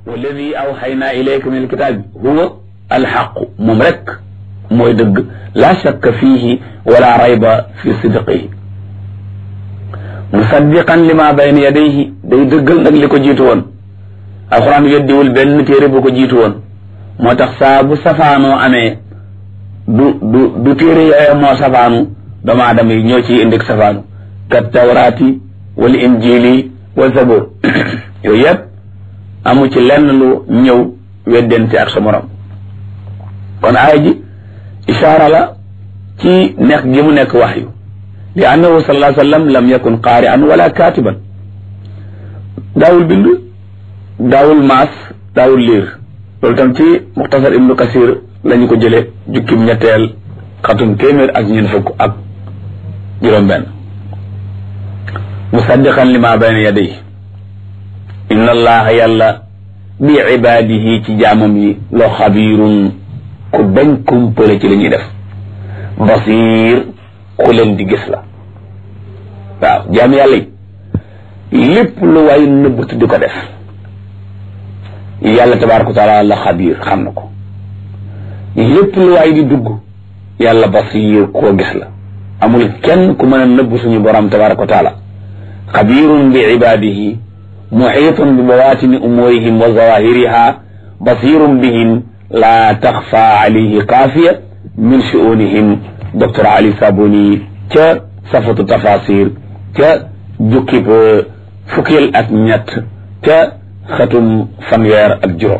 walladi awxaynaa ilayka min alkitaabi huwa alxaqu moom rek mooy dëgg laa shakka fiihi wala rayba fi sidqihi musaddiqan lima bayna yadayhi day dëggal nag li ko jiitu woon alxuraan weddiwul benn téere bu ko jiitu woon moo tax saa bu safaanoo amee du du du téere yooya moo safaanu doomu aadama yi ñoo ciy indi safaanu kat tawraati wal injili wa zabur yooyu yëpp amu ci lenn lu ñëw weddente ak sa morom kon aaya ji ishaara la ci nekk gi mu nekk waxyu li annahu sallallahu alayhi wa sallam lam yakun qaari'an wala kaatiban daawul bind daawul maas daawul liir loolu tam ci muxtasar ibnu kasir lañu ko jële jukkim ñetteel xatum téeméer ak ñeent fukk ak juróom-benn musaddiqan lima bayna yadayhi inna allaha yàlla bi ibaadihi ci jaamam yi loo xabiirun ku dañ kumpale ci li ñuy def basiir ku leen di gis la waaw jaam yàlla yi lépp lu waay nëbbatu di ko def yàlla tabaaraka wa taala la xabiir xam na ko lépp lu waay di dugg yàlla basiir koo gis la amul kenn ku mën a nëbb suñu borom tabaaraka wa taala xabiirun bi ibaadihi muxiitun bi bawaatini umuurihim wa zawahiriha basirun bihim laa taxfa alayhi xaafiya min shuunihim docteur Ali Sabuni ca safatu tafasir ca jukkib fukkil ak ñett ca xatum fanweer ak juróom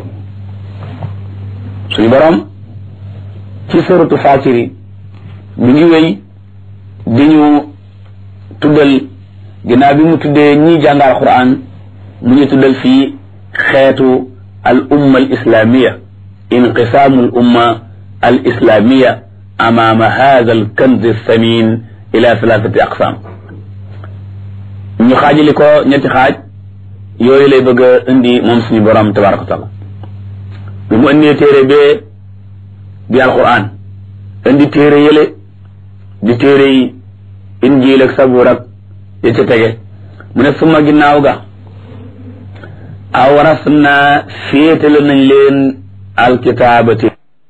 suñu borom ci suratu Faatiri mi ngi wéy di ñu tuddal ginnaaw bi mu tuddee ñi jàngal Qur'an mu ñu tuddal fii xeetu al umma al islamiya inqisaamu al umma al islamiya amaama hada al kanz samin ila thalathati aqsam ñu xaajali ko ñetti xaaj yooyu lay bëgg a indi moom suñu borom tabaraka wa taala bi mu indee téere bee di alquran indi téere yële di téere yi injiil ak sabuur ak ya ca tege mu ne suma ginnaaw ga awaras naa féetale nañ leen alkitaabati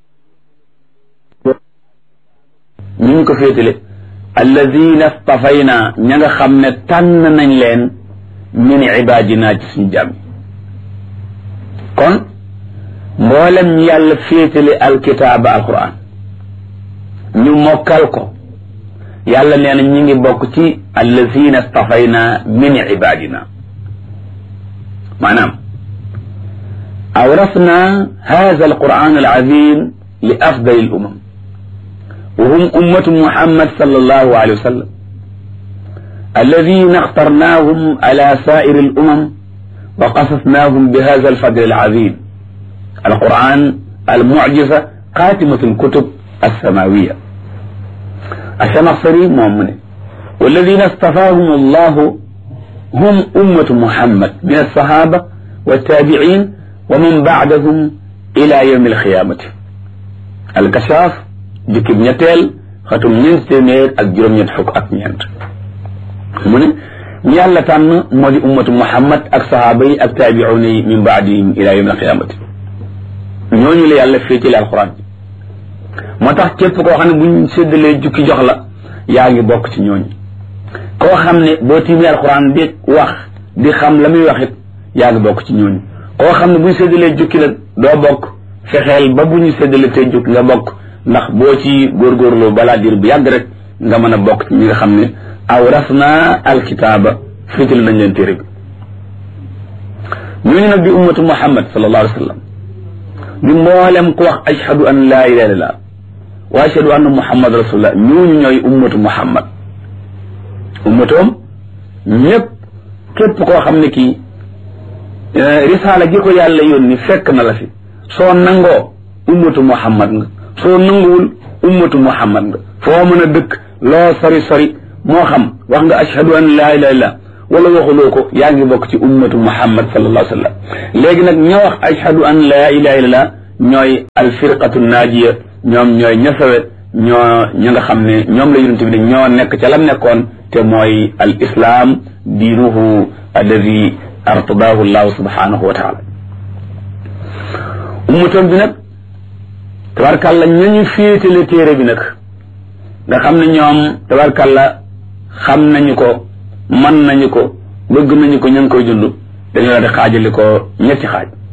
ñu ñu ko féetale alladina stafayna ña nga xam ne tànn nañ leen min ibadina ci suñu jàmm kon mboolem ñu yàlla féetale alkitaaba alquran ñu mokkal ko yàlla nee na ñi ngi bokk ci alladina stafayna min ibadina maanaam awrasna hada alquran alazim li afdal alumam wa hum ummatu muhammad sallallahu alayhi wa sallam alladina اخترناهم على سائر الأمم وقصصناهم بهذا الفضل العظيم القرآن المعجزة خاتمة الكتب السماوية الشنصري مؤمن والذين اصطفاهم الله هم أمة محمد من الصحابة والتابعين ومن بعدهم إلى يوم القيامة الكشاف جكب نتيل ختم ñeent téeméer ak juróom-ñeent fukk ak ñeent mu ne ñi yàlla tànn moo di ummatu muhammad ak sahaaba yi ak taabiuuna yi min baadihim ila yawm alqiyamati ñooñu la yàlla féetale alquran bi moo tax képp koo xam ne buñ séddalee jukki jox la yaa ngi bokk ci ñooñu koo xam ne boo tiimee alquran di wax di xam la muy wax it yaa ngi bokk ci ñooñu koo xam ne buñ séddalee jukki la doo bokk fexeel ba bu ñu séddalee tey jukki nga bokk ndax boo ci góorgóorloo balaa diir bu yàgg rek nga mën a bokk ci ñi nga xam ne awrasna alkitaaba féetal nañ leen téere bi ñooñu nag di ummatu muhammad sallallahu alayhi wa sallam di mboolem ku wax ashhadu an laa ilaha illallah wa ashhadu anna muhammad rasulullah ñooñu ñooy ummatu muhammad ummatoom ñëpp képp koo xam ne kii risaala gi ko yàlla yónni fekk na la fi soo nangoo ummatu muhammad nga soo nanguwul ummatu muhammad nga foo mën a dëkk loo sori sori moo xam wax nga ashhadu an laa ilaha illallah wala waxuloo ko yaa ngi bokk ci ummatu muhammad sallallahu alayhi wa sallam léegi nag ña wax ashhadu an laa ilaha illallah ñooy alfirqatu naajiya ñoom ñooy ña sawe ñoo ña nga xam ne ñoom la yonent bi ne ñoo nekk ca lam nekkoon te mooy al islam diinuhu alladi artadahu llahu subhanahu wa taala ummatoon bi nag tabarkàlla ñañu féetale téere bi nag nga xam ne ñoom tabarkàlla xam nañu ko man nañu ko bëgg nañu ko ña ngi koy dund dañoo la di xaajali ko ñetti xaaj